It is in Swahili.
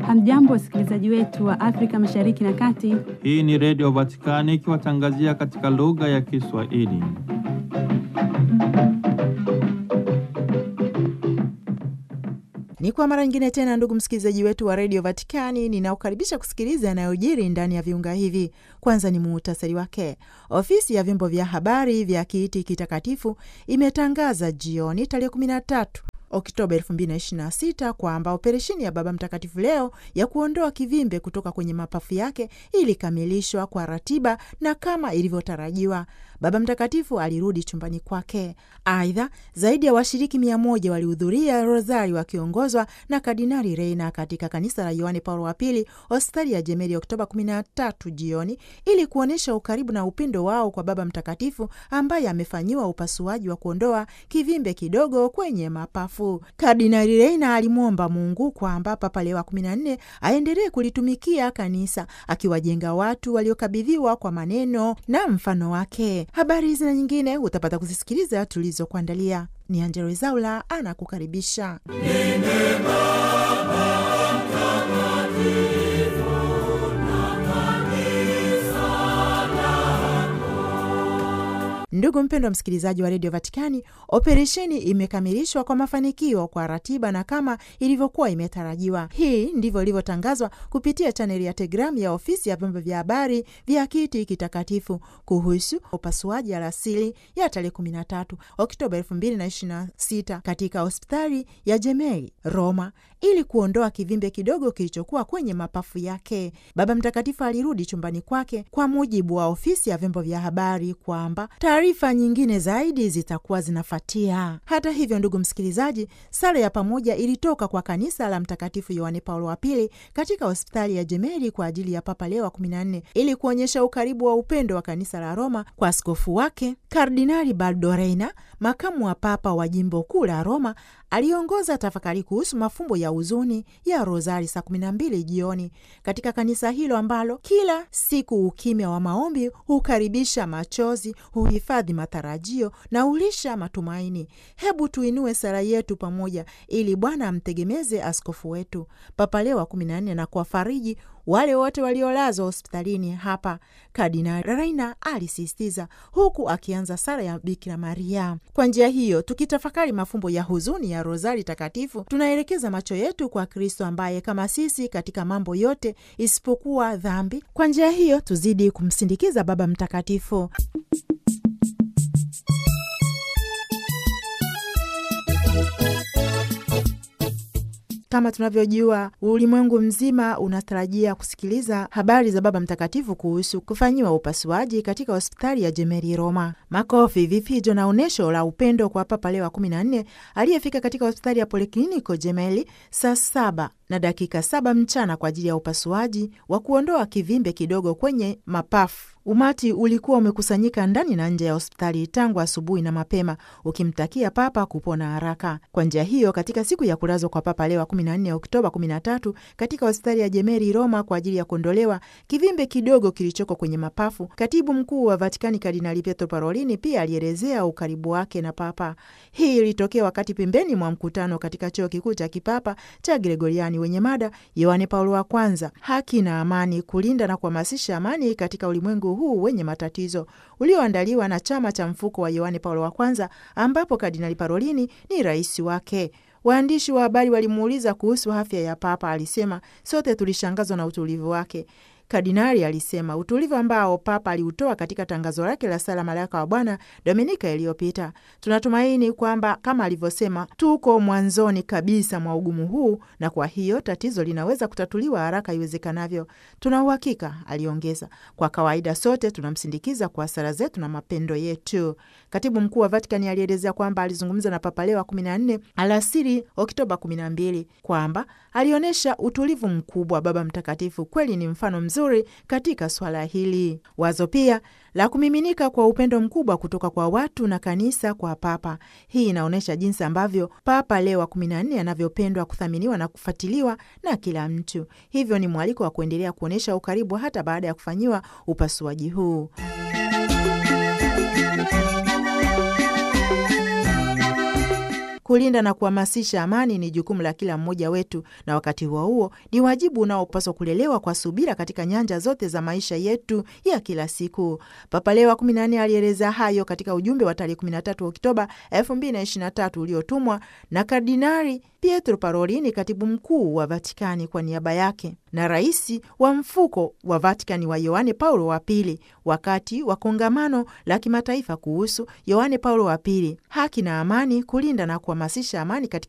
Hamjambo, wasikilizaji wetu wa Afrika Mashariki na Kati. Hii ni Redio Vatikani ikiwatangazia katika lugha ya Kiswahili. Ni kwa mara nyingine tena, ndugu msikilizaji wetu wa redio Vatikani, ninaokaribisha kusikiliza yanayojiri ndani ya viunga hivi. Kwanza ni muhtasari wake. Ofisi ya vyombo vya habari vya Kiiti Kitakatifu imetangaza jioni tarehe 13 Oktoba 2026 kwamba operesheni ya Baba Mtakatifu leo ya kuondoa kivimbe kutoka kwenye mapafu yake ilikamilishwa kwa ratiba na kama ilivyotarajiwa. Baba Mtakatifu alirudi chumbani kwake. Aidha, zaidi ya washiriki mia moja walihudhuria rosari wakiongozwa na Kardinali Reina katika kanisa la Yohane Paulo wa Pili, hospitali ya Jemeli, Oktoba 13 jioni, ili kuonyesha ukaribu na upendo wao kwa Baba Mtakatifu ambaye amefanyiwa upasuaji wa kuondoa kivimbe kidogo kwenye mapafu. Kardinali Reina alimwomba Mungu kwamba Papa Leo wa 14 aendelee kulitumikia kanisa akiwajenga watu waliokabidhiwa kwa maneno na mfano wake. Habari hizi na nyingine utapata kuzisikiliza tulizokuandalia. Ni Angelo Ezaula anakukaribisha. Ndugu mpendwa msikilizaji wa redio Vatikani, operesheni imekamilishwa kwa mafanikio kwa ratiba na kama ilivyokuwa imetarajiwa. Hii ndivyo ilivyotangazwa kupitia chaneli ya Telegramu ya ofisi ya vyombo vya habari vya Kiti Kitakatifu kuhusu upasuaji alasiri ya tarehe 13 Oktoba 2026 katika hospitali ya Jemeli, Roma, ili kuondoa kivimbe kidogo kilichokuwa kwenye mapafu yake. Baba Mtakatifu alirudi chumbani kwake, kwa mujibu wa ofisi ya vyombo vya habari kwamba taarifa nyingine zaidi zitakuwa zinafuatia. Hata hivyo, ndugu msikilizaji, sala ya pamoja ilitoka kwa kanisa la Mtakatifu Yohane Paulo wa Pili katika hospitali ya Jemeli kwa ajili ya Papa Leo wa 14 ili kuonyesha ukaribu wa upendo wa kanisa la Roma kwa askofu wake Kardinali Baldo Reina, makamu wa papa wa jimbo kuu la Roma aliongoza tafakari kuhusu mafumbo ya huzuni ya Rozari saa kumi na mbili jioni katika kanisa hilo ambalo kila siku ukimya wa maombi hukaribisha machozi, huhifadhi matarajio na hulisha matumaini. Hebu tuinue sala yetu pamoja ili Bwana amtegemeze askofu wetu Papa Leo wa kumi na nne na kuwafariji wale wote waliolazwa hospitalini hapa, Kardinali Reina alisisitiza, huku akianza sala ya Bikira Maria. Kwa njia hiyo, tukitafakari mafumbo ya huzuni ya Rozari Takatifu, tunaelekeza macho yetu kwa Kristo ambaye kama sisi katika mambo yote isipokuwa dhambi. Kwa njia hiyo, tuzidi kumsindikiza Baba Mtakatifu. Kama tunavyojua ulimwengu mzima unatarajia kusikiliza habari za Baba Mtakatifu kuhusu kufanyiwa upasuaji katika hospitali ya Jemeli Roma. Makofi, vifijo na onyesho la upendo kwa Papa Leo wa 14 aliyefika katika hospitali ya Polikliniko Jemeli saa saba na dakika saba mchana kwa ajili ya upasuaji wa kuondoa kivimbe kidogo kwenye mapafu. Umati ulikuwa umekusanyika ndani na nje ya hospitali tangu asubuhi na mapema, ukimtakia Papa kupona haraka. Kwa njia hiyo, katika siku ya kulazwa kwa Papa Leo 14 Oktoba 13 katika hospitali ya Jemeli Roma kwa ajili ya kuondolewa kivimbe kidogo kilichoko kwenye mapafu, katibu mkuu wa Vatikani Kardinali Pietro Parolini pia alielezea ukaribu wake na Papa. Hii ilitokea wakati pembeni mwa mkutano katika chuo kikuu cha kipapa cha Gregoriani wenye mada Yohane Paulo wa Kwanza, haki na amani, kulinda na kuhamasisha amani katika ulimwengu huu wenye matatizo, ulioandaliwa na chama cha mfuko wa Yohane Paulo wa Kwanza, ambapo Kardinali Parolini ni rais wake. Waandishi wa habari walimuuliza kuhusu afya ya Papa. Alisema, sote tulishangazwa na utulivu wake. Kardinali alisema utulivu ambao Papa aliutoa katika tangazo lake la sala Malaika wa Bwana Dominika iliyopita. Tunatumaini kwamba kama alivyosema, tuko mwanzoni kabisa mwa ugumu huu, na kwa hiyo tatizo linaweza kutatuliwa haraka iwezekanavyo. Tuna uhakika, aliongeza, kwa kawaida sote tunamsindikiza kwa sala zetu na mapendo yetu. Katibu mkuu wa Vatikani alielezea kwamba alizungumza na Papa Leo wa 14 alasiri Oktoba 12 kwamba alionyesha utulivu mkubwa. Baba Mtakatifu kweli ni mfano mzuri katika swala hili. Wazo pia la kumiminika kwa upendo mkubwa kutoka kwa watu na kanisa kwa Papa. Hii inaonyesha jinsi ambavyo Papa Leo wa 14 anavyopendwa, kuthaminiwa na kufuatiliwa na kila mtu. Hivyo ni mwaliko wa kuendelea kuonyesha ukaribu hata baada ya kufanyiwa upasuaji huu. kulinda na kuhamasisha amani ni jukumu la kila mmoja wetu, na wakati huo huo ni wajibu unaopaswa kulelewa kwa subira katika nyanja zote za maisha yetu ya kila siku. Papa Leo wa 14 alieleza hayo katika ujumbe wa tarehe 13 Oktoba 2023 uliotumwa na Kardinari Pietro Parolini, katibu mkuu wa Vatikani, kwa niaba yake na rais wa mfuko wa Vatikani wa Yohane Paulo wa Pili wakati wa kongamano la kimataifa kuhusu Yohane Paulo wa Pili, haki na amani, kulinda na kuhamasisha amani katika